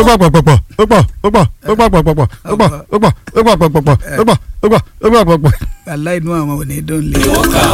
ó gbà pọ̀pọ̀pọ̀ ó pọ̀ ó pọ̀ ó gbà pọ̀pọ̀pọ̀ ó pọ̀ ó pọ̀ ó gbà pọ̀pọ̀pọ̀ ó pọ̀ ó gbà ó gbà pọ̀pọ̀. aláìnú àwọn ò ní dùn lé.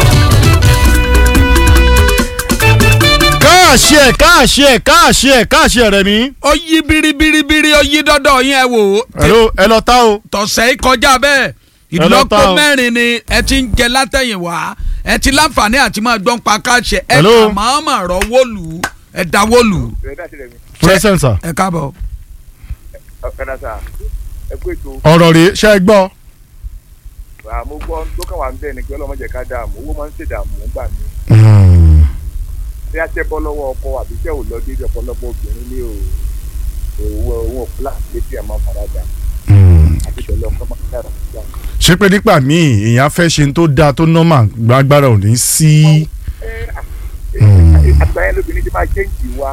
káàṣì ẹ̀ káàṣì ẹ̀ káàṣì ẹ̀ káàṣì ẹ̀ rẹ̀ mí. ó yí biribiribiri ó yí dọ́dọ̀ yín ẹ wò ó. ẹ̀rọ ẹ lọ tá o. tọ̀sẹ̀ yìí kọjá bẹ́ẹ̀ lọ ìlọ́po tá o. mẹ́rin ni ẹ ti ń jẹ látẹ̀yìnwá ẹ ti láǹfààní àti máa gbọ́n pa káṣẹ ẹ Hello. kà máa mà rọ wọ́ọ̀lù ẹ da wọ́ọ̀lù present sir. ẹ káàbọ̀. ọ̀kadà sà ẹ kú ètò ọ̀rọ̀ rèé ṣe é gbọ́. àmọ́ gbọ́ tó kàn wá ń bẹ̀ ni pé ọlọ́mọdé ká dààmú owó máa ń ṣèdààmú gbà mí bí a tẹ́ bọ́ lọ́wọ́ ọkọ àbí tẹ́ ò lọ déédéé ọ̀pọ̀lọpọ̀ obìnrin ní o òwò òwò fúláàsì létí ẹ̀ máa ń farada àti tẹ̀lé ọkọ máa ń dára síjà. ṣé pé nígbà míì èèyàn fẹ́ ṣe tó dáa tó normal gbàgbára ò ní sí. àgbáyé lóbìnrin ti máa jẹ́ǹtì wa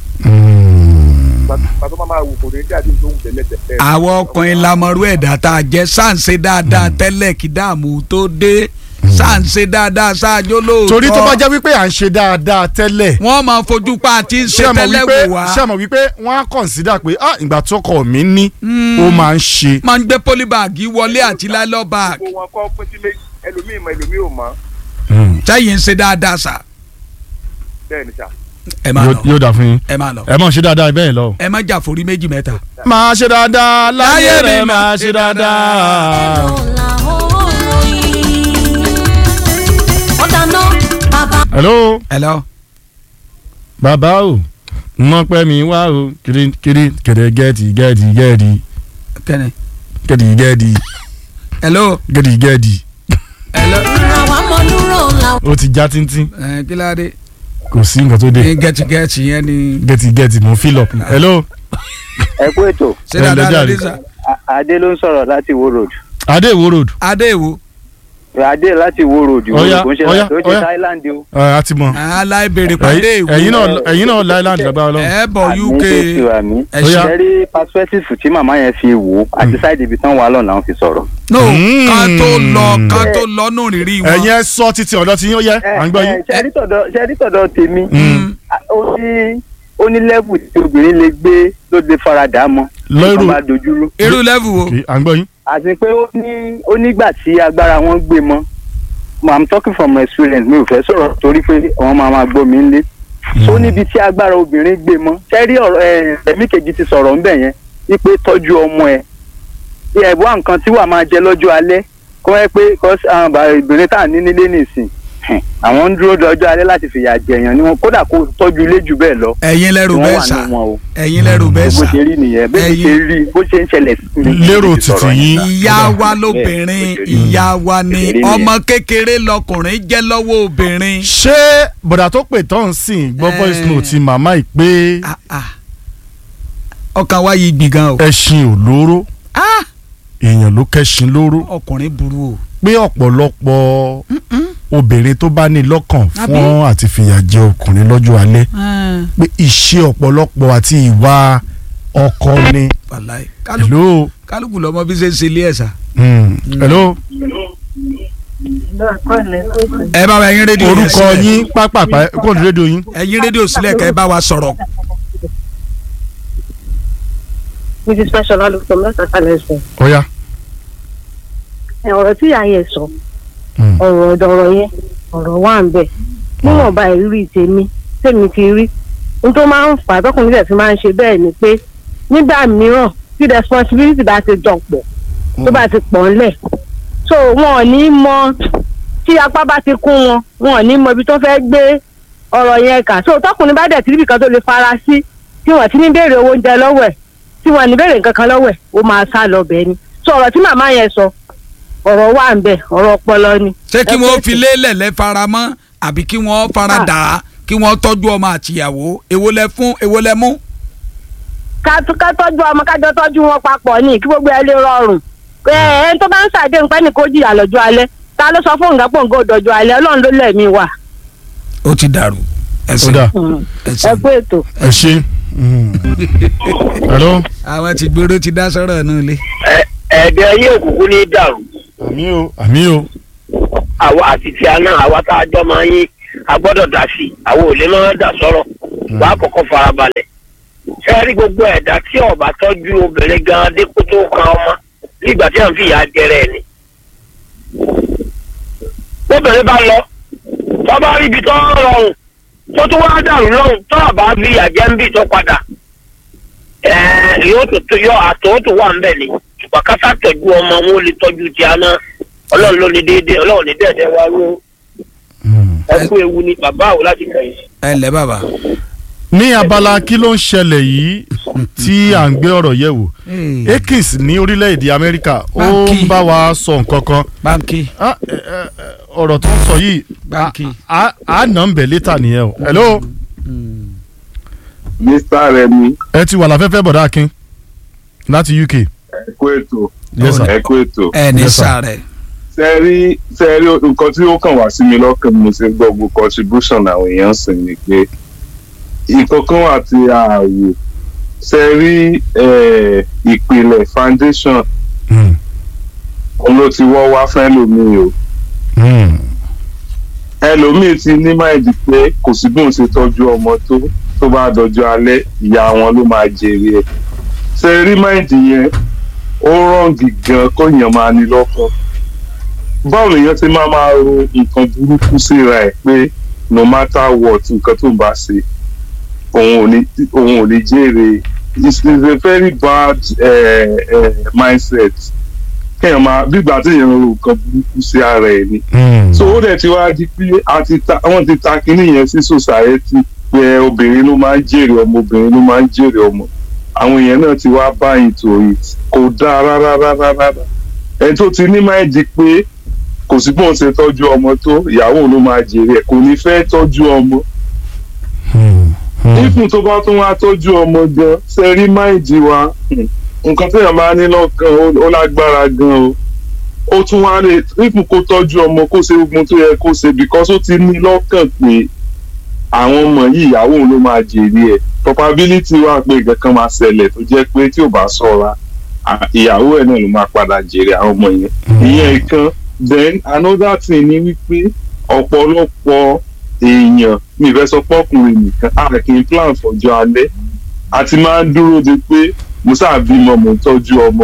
pàtó máa máa wò kò ní jáde tó ń tẹ̀lé tẹ̀lé. àwọn ọkùnrin lamọ̀rú ẹ̀dá tá a jẹ́ sáǹsẹ̀ dáadáa tẹ́lẹ̀ kí dààmú tó dé sáǹsẹ̀ dáadáa ṣáájú lóòótọ́. torí tó bá jẹ́ wípé à ń ṣe dáadáa tẹ́lẹ̀ wọ́n máa fojú pa àti ṣe ṣé àmọ̀ tẹ́lẹ̀ wípé wò wá. ṣé àmọ̀ wípé wọ́n á consider pé ah ìgbà tó kọ̀ mí ní ó máa ń ṣe. máa ń gbé pólíbàgì wọlé àti lálọ́ báàgì. gbogbo wọn kọ́ pín sílé ẹlòmíì mọ ẹlòmíì ò mọ sẹ́yìn ń ṣe dáadáa sà. bẹ́ẹ̀ ni sà. ẹ máa Yóò- lọ yóò dà fún yín ẹ máa lọ ẹ mọ̀ ṣe dáadáa bẹ́ẹ̀ lọ. ẹ má jà forí méjì mẹ́ta. máa ṣe dáadáa láyé Láyé rẹ̀ mi máa ṣe dáadáa. hello hello. bàbá o mọ pẹ́ mi wá o kiri kiri kẹ̀dẹ̀ gẹ́ẹ̀tì gẹ́ẹ̀tì gẹ́ẹ̀dì kẹ́ni. gẹ́ẹ̀dì gẹ́ẹ̀dì hello. gẹ́ẹ̀dì gẹ́ẹ̀dì hello. ó ti já tíntín ẹ kí ló dé. kò sí nǹkan tó dé ní gẹ́tìgẹ́tì yẹn ni. gẹ́ẹ̀tì gẹ́ẹ̀tì mo fill up hello ẹ kú ètò ṣé ẹ dáadáa lẹ́jà lórí rí. sà. A- adé ló ń sọ̀rọ̀ láti wo road adé ìwó road adé ìwò. adé láti wo road ìwò Ọya, kò ń ṣe ọya, láti ó ọya. ṣe thailand o. ẹ a ti mọ aláìbèrè pàdé ìwò. ẹ̀yin náà ẹ̀yin náà láìláńdì lágbára lọ. ẹ bọ̀ Àmì uk. Jésù, àmì. ẹ Ọya. ṣe. ṣe rí perspective tí màmá yẹn fi wò ó àti side ibi tán wà lọ́nà àwọn fi sọ̀rọ̀. no Mm. ká tó lọ ká tó lọ nù rírí wọn. ẹ̀yin ẹ sọ títí ọ̀dọ̀ tí yín ó yẹ à ń gbọ́ yín. ṣe rí tọ̀dọ̀ ṣe rí tọ̀dọ̀ tèmi Mm. a- ó ní ó ní level tí obìnrin lè gbé ló lè faradà mọ́ Lọ́rù. tó bá dojúrú irú level wo. Okay, à ń gbọ́ yín. àti pé ó ní ó nígbà tí agbára wọn gbé mọ́ Mo- i'm talking from experience mi ò fẹ́ sọ̀rọ̀ torí pé àwọn máa máa gbọ́ mi lé ó níbi tí agbára obìnrin gbé mọ́ sẹ́rí ọ̀rọ̀ ẹ̀ ẹ̀mí kejì ti sọ̀rọ̀ ńbẹ̀ yẹn wípé tọ́jú ọmọ ẹ̀ ẹ̀ wá nǹkan tí wàá máa jẹ lọ́jọ́ alẹ́ kọ́ ẹ pé kọ́ àwọn bàbá ìbìnrin tá à ní nílé nìsín hẹ̀, àwọn ń dúró dọjọ́ alẹ́ láti fìyà jẹ̀yàn ni wọn kódà kó tọ́jú ilé jù bẹ́ẹ̀ lọ ẹ̀yin lẹ́rù ni wọ́n bẹ́ẹ̀ wà sà nínú wọn o ẹ̀yin lẹ́rù bẹ́ẹ̀ bó sà. ṣe rí nìyẹn bó ṣe Ẹ̀yin- rí bó ṣe ń ṣẹlẹ̀ sí mi. Lérò mo ti sọ̀rọ̀ títí yín. ìyá wa lóbìnrin ìyá wa ni Kékeré nìyẹn. ọmọ kékeré lọkùnrin jẹ́ lọ́wọ́ obìnrin. ṣé bọ̀dà tó pè tán sìn gbọ́ Eh. voice note ti màmá yìí pé Ah, ah. ọkàn wa yìí gbìn gan o. ẹṣin ò lóró Ah, èèyàn ló kẹ́ṣin lóró ọkùnrin burú o. pé ọ̀pọ̀lọpọ̀ obìnrin tó bá ní lọ́kàn fún àti fìyà jẹ ọkùnrin lọ́jọ́ alẹ́ pé ìṣe ọ̀pọ̀lọpọ̀ àti ìwà ọkọ ni. wàláì kálukú hello. kálukú lọmọ bí ṣe ń ṣe ilé ẹ̀ sà. Mm. hello. ẹ bá wa ẹyin rédíò yẹn orúkọ sílẹ̀. yín pápápá kóòdù rédíò yín. ẹyin rédíò sílẹ̀ kẹ́ ẹ bá wa sọ̀rọ̀. mrs fashola ló from north atalẹsẹ ọ̀ya. ọ̀rọ̀ tí ìyá yẹn sọ Mm. ọ̀rọ̀ ọ̀dọ̀rọ̀ yẹn ọ̀rọ̀ wà ń bẹ̀ níwọ̀nba ìrírí tèmi tèmi ti rí n tó máa ń fà á tọkùnrin tẹ̀ fi máa ń ṣe bẹ́ẹ̀ ni pé nígbà mìíràn tí responsibility bá ti dọ̀pọ̀ tó bá ti pọ̀ ńlẹ̀ so wọn ò ní mọ tí apá bá ti kún wọn wọn ò ní mọ ibi tó fẹ́ gbé ọ̀rọ̀ yẹn kà so tọkùnrin bá dẹ̀ tí níbi kan tó lè fara sí tí wọ́n ti ní béèrè owó oúnjẹ lọ́wọ́ ẹ̀ tí wọ́n ní béèrè nǹkan kan lọ́wọ́ ẹ̀ ó máa sá lọ bẹ́ẹ̀ ni so ọ̀rọ̀ tí màmá yẹn sọ ọ̀rọ̀ wà ń bẹ̀ ọ̀rọ̀ ọpọlọ ni. ṣé kí Ẹ wọ́n pé- fi lélẹ̀ lẹ́ fara mọ́ àbí kí wọ́n fara dà á kí wọ́n tọ́jú ọmọ àtìyàwó èwo lẹ fún èwo lẹ mú. ká ká tọ́jú ọmọ kájọ tọ́jú wọn papọ̀ ní kí gbogbo ẹ lè rọrùn ẹ ẹ tó bá ń ṣàdé nǹkan ní kó jìyà lọ́jọ́ alẹ́ ta ló sọ fún nǹkan pọ̀ nǹkan òdòjọ́ alẹ́ ọlọ́run ló lẹ̀mí wà. ó ti dàrú ó ẹsẹ̀ dà ẹ ẹsẹ̀. kú ètò. ẹ ṣe. Mm. hello. àwọn ti gbèrò ti dá sọ́rọ̀ náà lé. ẹ̀ẹ́dẹ̀ ayé òkùnkùn ní dàrú àmì o àmì o. àwa àti tí a náà àwa tá a jọ máa yín a gbọ́dọ̀ dà sí i àwọn ò lè máa dà sọ̀rọ̀ wàá kọ́kọ́ farabalẹ̀ ṣe rí gbogbo ẹ̀dá tí ọba tọ́jú obìnrin gan dípò tó kan ọmọ nígbà tí à ń fi ìyá jẹrẹ ni. obìnrin bá lọ tó bá rí ibi tó ń rọrùn tó tún wá dàrú lọ́rùn tó àbá fi ìyá jẹ́ ń bì tó padà ẹ̀ẹ́ yóò tó tó yọ àtọ̀ tó wà ń bẹ̀ ni ṣùgbọ́n kásá tọ́jú ọmọ wọn ò lè tọ́jú ti àná ọlọ́run ló ní déédéé ọlọ́run ní dẹ̀dẹ̀ wá rú ẹkú ewu ni bàbá àwọn láti kẹ́yìn. ẹ ǹlẹ́ bàbá. ní abala kí ló ń ṣẹlẹ̀ yìí tí à ń gbé ọ̀rọ̀ yẹ̀ wò Akins ní orílẹ̀-èdè Amẹ́ríkà ó Báńkì. ń bá wa sọ nǹkan kan báńkì Ah, eh, eh, eh, ọ̀rọ̀ tó ń sọ yìí báńkì. a a nà ń bẹ̀ létà nìyẹn o hello mr remi ẹ ti wà láfẹ́fẹ́ bọ̀dá akin láti UK ẹ kú ètò Yes, sir. ẹ kú ètò ẹ ní Yes, sir. sáré. sẹ́rí sẹ́rí nǹkan tí ó kàn wá sí mi lọ́kàn mo ṣe gbọ́ gbogbo contribution àwọn èèyàn sì ni pé nǹkan kan wà tí a wò sẹ́rí ìpìlẹ̀ foundation Hmm, òun ló ti wọ́ wá fẹ́ lómi o hmm, ẹlòmíì ti ní máìdí pé kò sí bí òun ṣe tọ́jú ọmọ tó tó bá dọjọ́ alẹ́ ìyá wọn ló máa jèrè ẹ̀ sẹ́rí máìdì yẹn ó rọ̀ǹgì gan kóyàn máa ní lọ́kàn báwo lèèyàn ti máa máa ro nǹkan burúkú síra ẹ̀ pé no matter what nǹkan tó ń bá ṣe òun ò ní òun ò ní jèrè it's, it's a very bad uh, uh, mindset kéèyàn máa bí ìgbà tí èèyàn ro nǹkan burúkú sí ara ẹ̀ ni hmm. so ó dẹ̀ ti wá di pé a ti ta wọ́n ti ta kinní yẹn sí society pé obìnrin ló máa ń jèrè ọmọ obìnrin ló máa ń jèrè ọmọ àwọn èèyàn náà ti wá bá into it kò dáa rárá rárá rárá ẹni tó ti ní máa di pé kò sí bóun ṣe tọ́jú ọmọ tó ìyàwó ló máa jèrè ẹ̀ kò ní fẹ́ tọ́jú ọmọ Hmm, hmm. ifun tó bá tún wá tọ́jú ọmọ gan sẹ́rí máìdì wa hmm, nǹkan téèyàn máa ní lọ́kàn ó- ó lágbára gan o ó tún wá lè ifun kó tọ́jú ọmọ kó ṣe ogun tó yẹ kó ṣe because ó ti ní lọ́kàn pé àwọn ọmọ yìí ìyàwó òun ló máa jèrè ẹ̀ probability wà pé nǹkan kan máa ṣẹlẹ̀ tó jẹ́ pé tí ò bá ṣọ́ra à- ìyàwó ẹ̀ náà ló máa padà jèrè àwọn ọmọ yẹn ìyẹn ìkan then another thing ni wípé ọ̀pọ̀lọpọ̀ èèyàn mi fẹ́ sọ pọ́kùnrin nìkan a kì í plan fọjọ́ alẹ́ a ti máa ń dúró de pé mo sáà bímọ mo ń tọ́jú ọmọ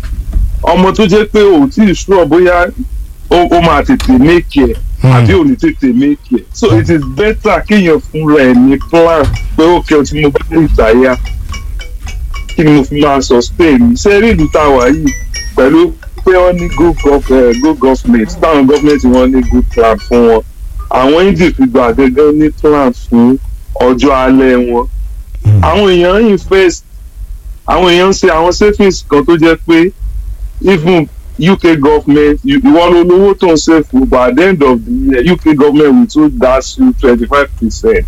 ọmọ tó jẹ́ pé ò tí ì sùúrọ̀ bóyá ó ó máa tètè make ẹ̀ àbí ò ní tètè make ẹ̀ so it is better kéèyàn fúnra ẹ̀ ní plan pé ó kẹ́ ọ tí mo bá ní ìtàyà kí ni mo fi máa sustain mi ṣé rí ìlú tá a wà yìí pẹ̀lú pé wọ́n ní good gov eh, good government táwọn gọ́fìmẹ̀ntì wọn ní good plan fún wọn àwọn individual gẹ́gẹ́ ní plan fún ọjọ́ alẹ́ wọn àwọn èèyàn invest àwọn èèyàn ń ṣe àwọn savings kan tó jẹ́ pé even UK government you- ìwọ ló lówó tó ń save fún but at the end of the year UK government will too dash you twenty five percent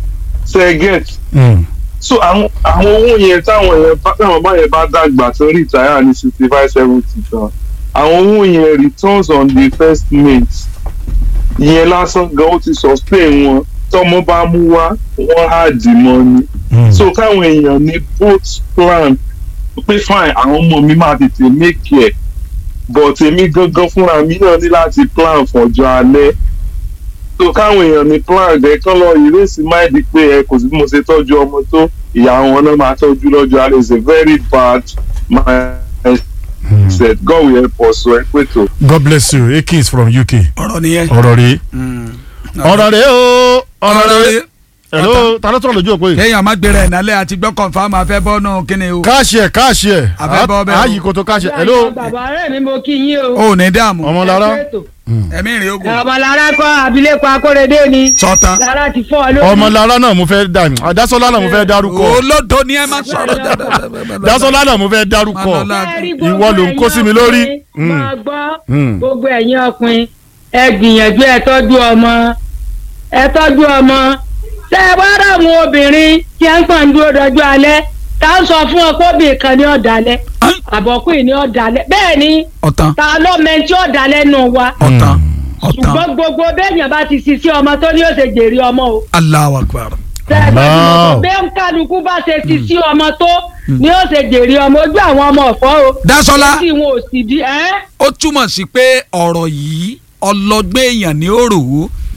ṣe get Hmm, so àwọn àwọn owó yẹn táwọn yẹn bá táwọn bá yẹn bá dàgbà tó retire ní sixty five seventy tán àwọn owó yẹn returns on the first mate ìyẹn lásán gan ó ti sustain wọn tọmọ bá mú wá wọn á dì mọ ni hmm. so káwọn èèyàn ní both plan pé fine àwọn ọmọ mi máa tètè make ẹ but èmi gangan fúnra mi náà ní láti plan fọjọ́ alẹ́ so káwọn èèyàn ní plan rẹ kán lọ ìrèsì máìdí pé ẹ kò sí bí mo ṣe tọ́jú ọmọ tó ìyá wọn náà máa tọ́jú lọ́jọ́ alẹ́ is a very bad mindset God will help us so ẹ pé tó. God bless you Akins from UK ọ̀rọ̀ nìyẹn. ọ̀rọ̀ rèé ọ̀rọ̀ rèé o ọ̀rọ̀ rèé rèé. hello ta ló tọ̀rọ̀ lójú òpó yìí kéèyàn má gbéra ẹ̀ nálẹ̀ àti gbọ́ kọ̀ǹfàmù afẹ́ bọ́nú kíni o. káàṣì ẹ̀ káàṣì ẹ̀ Abẹ́ bọ́ bẹ́ẹ̀ o. ààyè kò tó káàṣì ẹ̀ hello bàbá rẹ̀ mi mo kí yín o. o ò ní dààmú. ọmọlára Ẹ kú ètò. ẹ̀mí ìrìn ogun. ọmọlára kọ́ abilékọ akórèdé ni. sọ́tàn. lára ti fọ́ ọ lórí. ọmọlára náà mo fẹ́ dà àdásọ́lá náà mo fẹ́ dárúkọ olódo ni ẹ má sọ̀rọ̀. dásọ́lá náà mo fẹ́ dárúkọ Manọ́lá. Ẹ rí ìwọ gbogbo ló ń kó sí mi lórí. ẹ̀yin ọkùnrin, Mm. máa gbọ́ Mm. gbogbo ẹ̀yin ọkùnrin ẹ gbìyànjú ẹ tọ́jú ọmọ ẹ tọ́jú ọmọ tẹ ẹ bá rà àwọn obìnrin tí ẹ ń pọ̀ ń dúró dọjú alẹ́ tá a sọ fún ọ pé obìnrin kan ní ọ̀dàlẹ̀ àbọ̀kùnrin ní ọ̀dàlẹ̀ bẹ́ẹ̀ ni ọ̀tàn ta ló mẹ́ntí ọ̀dàlẹ̀ nù wa ọ̀tàn ọ̀tàn ṣùgbọ́n gbogbo bẹ́ẹ̀yàn bá ti ṣiṣẹ́ ọmọ tó ní ó ṣe jèrè ọmọ o Allahu Akbar. tẹ ẹ bá ti mọ̀ Allah. pé bẹ́ẹ̀ ń kálukú bá ṣe ṣiṣẹ́ ọmọ tó ní ó ṣe jèrè ọmọ ojú àwọn ọmọ ọ̀fọ́ o Dásọ́lá tí wọn ò sì di ẹ́ ó túmọ̀ sí pé ọ̀rọ̀ yìí ọlọ́gbẹ́ èèyàn ní òrò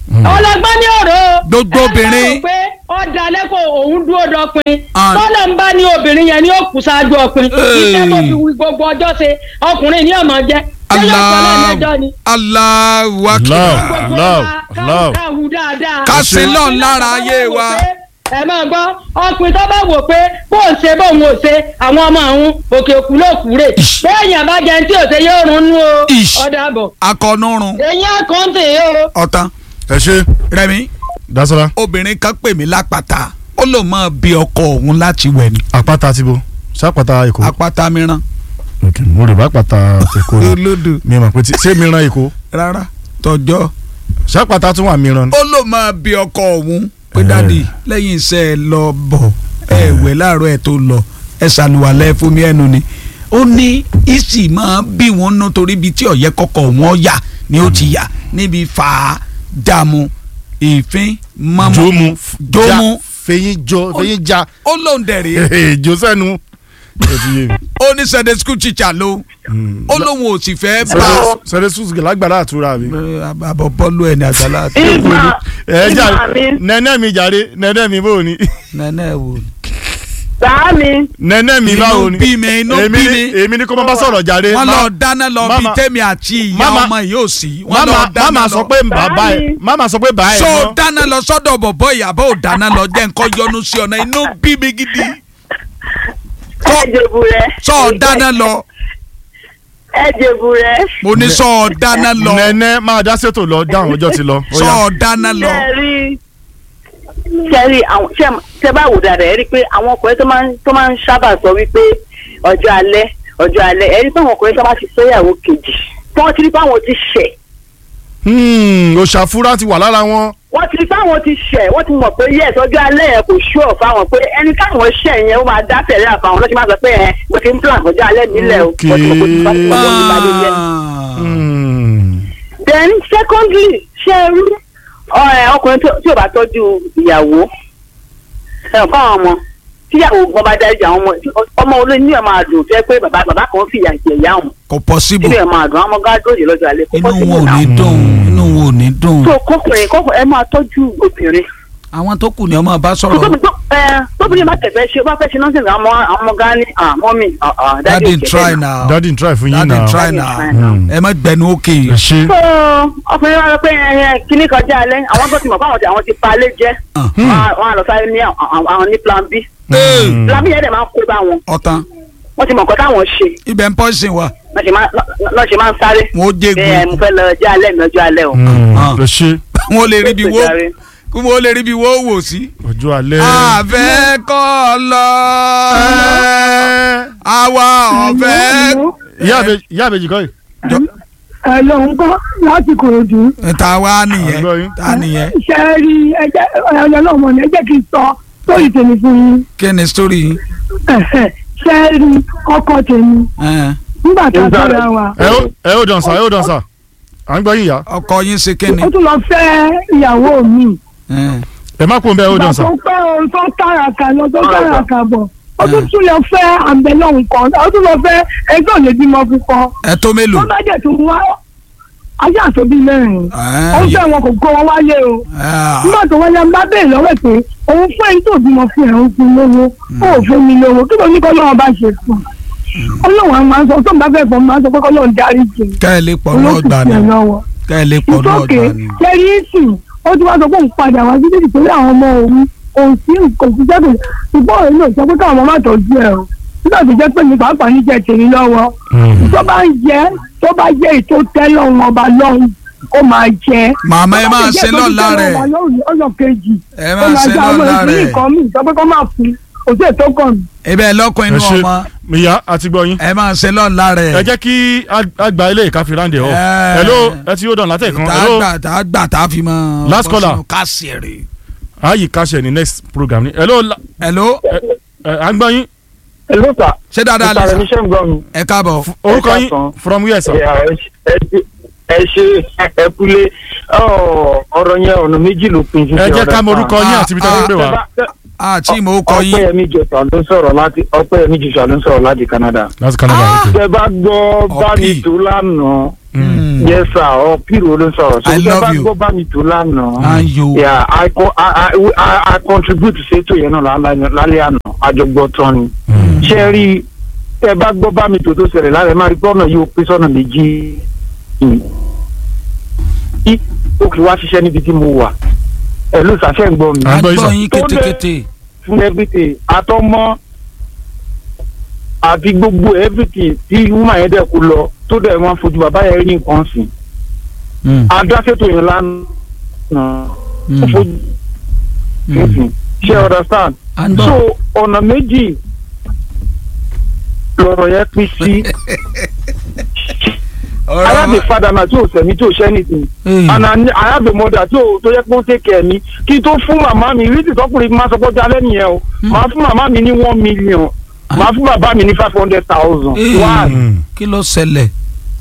ọlọgbọ́n ní ọ̀rọ̀ o. Gbogbo ẹ obìnrin. bá wò pé ọ̀dà lẹ́kọ̀ọ́ òun dúró dọ́pin Ah. tọ́lọ̀ ń bá ní obìnrin yẹn ní òkú ṣáájú ọpin iṣẹ́ tó fi wí gbogbo ọjọ́ ṣe ọkùnrin ní ọmọ jẹ́ ṣé yóò sọ lẹ́nu ẹjọ́ ni. Allahu love akbar gbogbo love wa ká- love ká hù dáadáa. Ká ṣe lọ́n lára ayé wa. ẹ máa gbọ́ ọkùnrin tó bá wò pé bó ń ṣe bóun ò ṣe àwọn ọmọ àwọn òkè òkú ló kú rè Ish. bẹ́ẹ̀yàn bá jẹun tí ò ṣe yóò rún nú o Ish. ọ̀dà bọ̀ akọnurun èyí àkọ́ǹtì o. ọ̀tán ẹ ṣe Rẹ̀mí dasola obìnrin kan pè mí lápáta ó lò mọ́ bí ọkọ òun láti wẹ̀ ní àpáta ti bo sápáta èkó apáta mìíràn ok mo rè bá àpáta èkó ni olódò mi mọ̀ pé ti ṣé mìíràn èkó rárá tọjọ́ sápáta tún wà mìíràn ó lò mọ́ bí ọkọ òun pé Eh. dáàdi lẹ́yìn iṣẹ́ ẹ lọ bọ̀ ẹ wẹ̀ láàárọ̀ ẹ tó lọ ẹ ṣàlùwàlẹ̀ fún mi ẹnu ni ó ní ìsì máa bí wọn nú torí ibi tí ọ̀yẹ́ kọ́kọ́ wọn yà ni ó ti yà níbi fà á dààmú ìfín mọ́mọ́ jomu Jomu. fẹyin jọ fẹyin ja ó lóun dẹ̀rẹ̀ jo sẹ́nu ó ti yé mi. ó ní sunday school teacher ló ó lóun ò sì fẹ́ bá sẹ́dẹ̀ sùsùkì lágbára àtúrà mi. àbọ̀ bọ́ọ̀lù ẹ̀ ní àgbàlá ìgbà ẹ jà ìgbà mi nẹ́nẹ́ mi jàre nẹ́nẹ́ mi báwo ni nẹ́nẹ́ wò bàá mi nẹ́nẹ́ mi báwo inú ni bí mi inú èmi bí ni mi èmi ni kó má bá sọ̀rọ̀ jàre. wọ́n má- lọ dáná lọ bí Mama- tèmi àti ìyá Mama- ọmọ yìí ò sí wọ́n lọ mama dáná mama lọ sọ pé bàbá ẹ Báyìí. mama sọ pé bàá ẹ so mọ́. dáná lọ sọ́dọ̀ bọ̀bọ̀ ìyàbọ̀ ò dáná lọ jẹ́ nǹkan yọnu sí ọ̀nà inú bí mi gidi ẹ jẹ̀bù rẹ. sọ dáná lọ ẹ jẹ̀bù rẹ. mo ní sọ dáná lọ nẹ́nẹ́ máa dá sétò lọ dáhùn ọjọ́ ti lọ. ó yá. sọ dáná lọ sẹ́ẹ̀rì sẹ́ẹ̀rì àwọn ṣé- ṣé bá wò dáadáa ẹ rí i pé àwọn ọkùnrin tó máa ń tó máa ń sábà sọ wípé ọjọ́ alẹ́ ọjọ́ alẹ́ ẹ rí i pé àwọn ọkùnrin tó bá ti fẹ́yàwó kejì tí wọ́n ti rí i pé àwọn ti ṣẹ̀ Hmm, òṣàfúrá ti wà lára wọn. wọ́n ti rí i pé àwọn ti ṣẹ̀ wọ́n ti mọ̀ pé yes ọjọ́ alẹ́ yẹn kò ṣúọ̀ fáwọn pé ẹni káwọn ṣẹ̀ yẹn ó máa dá tẹ̀lé àfàwọn lọ́sí máa sọ pé ẹ mo ti ń plan ọjọ́ alẹ́ nílẹ̀ o Okay. wọ́n ti mọ̀ pé ó ti bá ti pọ̀ lọ́wọ́ ìbàdí yẹn. Hmm. then secondly ṣe é rí ọ̀rẹ́ ọkùnrin tó- tí ò bá tọ́jú ìyàwó ẹ̀ fún àwọn ọmọ tíyàwó gan bá dájú àwọn ọmọ ọmọ olóyún ní ọmọ àdùn tó yẹ pé bàbá bàbá kan fìyà jẹ ìyá òun kò possible nínú ọmọ àdùn àwọn ọmọ gádùn lọ́jọ́ alẹ́ kó inú possible wọn ò ní now. dùn inú wọn ò ní dùn so kọkùnrin kọkùnrin ẹ máa tọ́jú obìnrin àwọn tó kù ni ọmọ bá sọ̀rọ̀ tóbi tó ẹ tóbi bá tẹ̀fẹ́ ṣe bá fẹ́ ṣe nọ́ọ̀sì àwọn ọmọ àwọn ọmọ gan ni àmọ́ mi daddy try now daddy n try fún yín daddy náà. try Daddy now try now. Hmm. ẹ má gbẹnu òkè ẹ ṣe. so ọkùnrin wa sọ pé ẹ ẹ kíní kọjá alẹ́ àwọn tó ti mọ̀ fáwọn tí àwọn ti pa alẹ́ jẹ́ wọn á- wọn á lọ sáré ní àwọn àwọn ní plan b Hmm. plan b yẹn dẹ̀ máa ń kó bá wọn ọ̀tán wọ́n ti mọ̀ nǹkan táwọn ṣe ibẹ̀ ń pọ́sìn wa lọ́ ṣe máa- lọ́- lọ́ ṣe máa ń sáré wọn ó ẹ mo jégun fẹ́ lọ jẹ́ alẹ́ mi lọ́jọ́ alẹ́ o. Hmm, Ah. ẹ ṣe. wọn ò lè rí bí wo Jàre. wọn ò lè rí bí wo wò sí. ọjọ́ alẹ́. àfẹ́ kọ́ lọ àwa ọ̀fẹ́. ìyá àbèjì ìyá àbèjì kọ́ yìí. ẹ ló ń kọ́ láti kòròdú. ta wá nìyẹn Àgbọ̀ yín. ta nìyẹn ṣe é rí ẹjẹ ọlọ́mọ ní ẹjẹ́ kí n sọ sórí tèmi fún yín. kí ni story yìí. Ẹ̀hẹ̀, ṣe é rí ọkọ tèmi Ẹn, nígbà tá a fẹ́ra wa. ẹ ó ẹ ó dàn sá ẹ ó dàn sá. à ń gbọ́ yín ìyá. ọkọ yín ṣe kí ni. ó tún lọ fẹ́ ìyàwó mi. Ẹn, ẹ má kó ń bẹ ẹ ó ìgbà dàn sá. tó pẹ́ o tó tààràkà lọ tó tààràkà bọ̀ ó tún tún lọ fẹ́ àbẹ̀lọ́hùn kan ó tún lọ fẹ́ ẹgbẹ́ òye bímọ púpọ̀. ẹ tó mélòó. tó bá dẹ̀ tún wá ayé àtòbí mẹ́rin Ẹn, ó fẹ́ wọn kò kó wọn wáyé o. ah, nígbà tó wáyé ń bá bẹ́ẹ̀ lọ́wọ́ pé òun fún ẹni tó bímọ fún ẹ̀ ń fún lówó ó ò fún mi lówó kí ló ní kọ́ lọ́wọ́ bá ṣe fún un ọlọ́run a máa ń sọ tó ń bá fẹ́ fọ́ máa ń sọ pé kọ́ lọ́run dárí jì ká ẹ lè pọ̀ náà olókùn gbà sí ni ẹ̀ lọ́wọ́ ká ẹ lè pọ̀ náà ìtòkè gbà ni. kẹrí ìsìn ó ti wá sọ pé òun padà wá sí títí torí àwọn ọmọ òun òun sí nǹkan sí jẹ́bù ṣùgbọ́n òun náà sọ pé káwọn ọmọ má tọ́jú ẹ̀ o nígbà tó jẹ́ pé ní pàápàá ní jẹ́ tèmi lọ́wọ́ tó bá ń jẹ́ tó bá jẹ́ ètò tẹ́lọ̀ ọba lọ́hùn ó máa jẹ́ màmá ẹ máa ṣe lọ́la rẹ̀ ọjọ́ kejì ẹ máa ṣe lọ́la rẹ̀ nǹkan mi sọ pé kó máa fún kò sí ètò kan mi. ibẹ̀ lọ́kọ̀ ẹ inú ṣe ọmọ ìyá àti gbọ́ yín. ẹ máa ṣe lọ́la rẹ̀. ẹ jẹ́ kí àgbà ilé ìka fi ráńdẹ̀ ọ̀. Ẹ. hello ẹ ti yóò dàn látẹ̀ kan. tá a hello gbà tá a gbà tá a fi mọ. Last caller. kásìrì. ayi kásẹ̀ ní next program ni. hello la- hello ẹ ẹ, à ń gbọ́ yín. Hello sir. ṣé dáadáa lè Mr. sà Remi ṣe ń gbọ́ mi. ẹ káàbọ̀. orúkọ ẹ yín káàsán. from where sir. Yeah, ẹ ṣe- ẹ ṣe- ẹ ṣe ẹ kúlé Ọ, ọ̀rọ̀ yẹn ọ̀nà méjì ló pín sí. ẹ jẹ́ ká mọ orúkọ yín àti ibi tí wọ́n ń pè wá. àti ìmọ̀ ó kọ yín. Ọpẹ́yẹmí Jọ̀sà ló ń sọ̀rọ̀ láti Ọpẹ́yẹmí Jọ̀sà ló ń sọ̀rọ̀ láti Canada. láti Canada. okay. Tẹ bá gbọ́ Ọ̀pì. bámi tó lánàá Hmm. yes sir ọ pírò ló ń sọ̀rọ̀ so I ṣé love bá you. gbọ́ bá mi tó lánàá ayo yeah i co i i i i contribute sétò yẹn náà lálẹ́ lálẹ́ àná àjọgbọ́ tán ni ṣé rí i tẹ bá gbọ́ bá mi tó tó ṣẹlẹ̀ lálẹ́ máa rí gbọ́nà yóò pín sọ́nà méjì yìí Í- ó kì í wá ṣiṣẹ́ níbi tí mo wà ẹ̀ ló ṣàṣẹ ń gbọ́ mi À ń gbọ́ yín, agbọ́ sir. yín Tó dé- kétékété fún everything àtọmọ àti gbogbo everything tí woman yẹn dẹ̀ kú lọ tó dẹ̀ wọ́n fojú bàbá yẹn rí nǹkan sí Mm, adáṣètò yẹn lánàá mm, ó fojú mm. ṣe understand à ń gbọ́. so ọ̀nà méjì lọ̀rọ̀ yẹn pín sí I have a father náà tí ò sẹ̀mí tí ò ṣẹ́ anything Mm. and I I have a mother tí ò tó yẹ pé ó take care mi kí n tó fún màmá mi rí tìtọ́kùnrin máa sọ pé ó jalẹ́ nìyẹn o máa fún màmá mi ní one million máa fún bàbá mi ní five hundred thousand Eh. why Mm. kí ló ṣẹlẹ̀.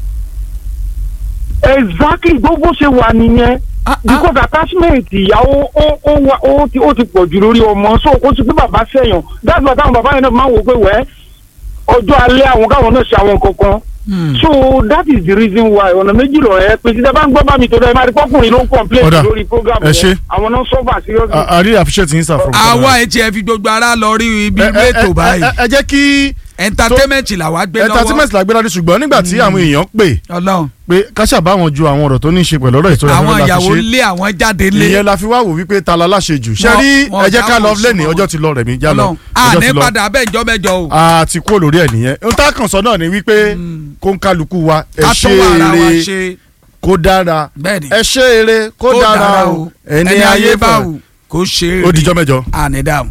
exactly gbogbo ṣe wà nìyẹn Ah, ah. because attachment ìyàwó ó ó wà ó ti ó ti pọ̀ jù lórí ọmọ so kó ti pé bàbá sẹ́yàn that's why táwọn bàbá yẹn náà máa ń wò pé wẹ́ ọjọ́ alẹ́ àwọn káwọn náà ṣe àwọn kankan Mm. so that is the reason why ọ̀nà méjì lọ ẹ pé títẹ bá ń gbọ́ bá mi tó dẹ́ máa rí pọ́kùnrin ló ń complain Ọ̀dà, lórí program ẹ ṣé. yẹn àwọn náà suffer seriously. I, I really appreciate yín sir from àwa etí ẹ fi gbogbo ara lọ rí ibi Ẹ- ẹ- ètò ẹ- báyìí ẹ- ẹ jẹ́ kí entertainment làwa gbé entertainment lọ́wọ́ la gbé ládé ṣùgbọ́n nígbà tí àwọn èèyàn pè Ọlọ́run pé káṣà bá wọn ju àwọn ọ̀rọ̀ tó ní í ṣe pẹ̀lú ọ̀rọ̀ ìtọ́jú àwọn afẹ́fẹ́ la ìyàwó fi ṣe lé àwọn jáde lé ìyẹn la fi wá wò wípé ta la láṣẹ jù ṣe Wọ́n- rí wọ́n ẹ jẹ́ ká dáhùn lọ lẹ́nìí sọ́mọ́. ọjọ́ ti lọ rẹ̀ mí já lọ Ọlọ́run ọjọ́ àní ti lọ padà bẹ́ẹ̀ jọ́ mẹ́jọ o àti kúrò lórí ẹ̀ nìyẹn ohun tá a kàn sọ náà ni wípé kó ń kálukú wa ẹ ká ṣe tó wà ara wa eré ṣe kó dára bẹ́ẹ̀ ni ẹ ṣe eré kó dára o ẹni ayé bá wù kó ṣe é ó dijọ́ mẹ́jọ. àní dáhùn.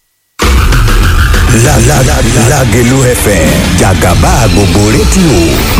La la la Lágelú FM jàgàbá gbogbo rédíò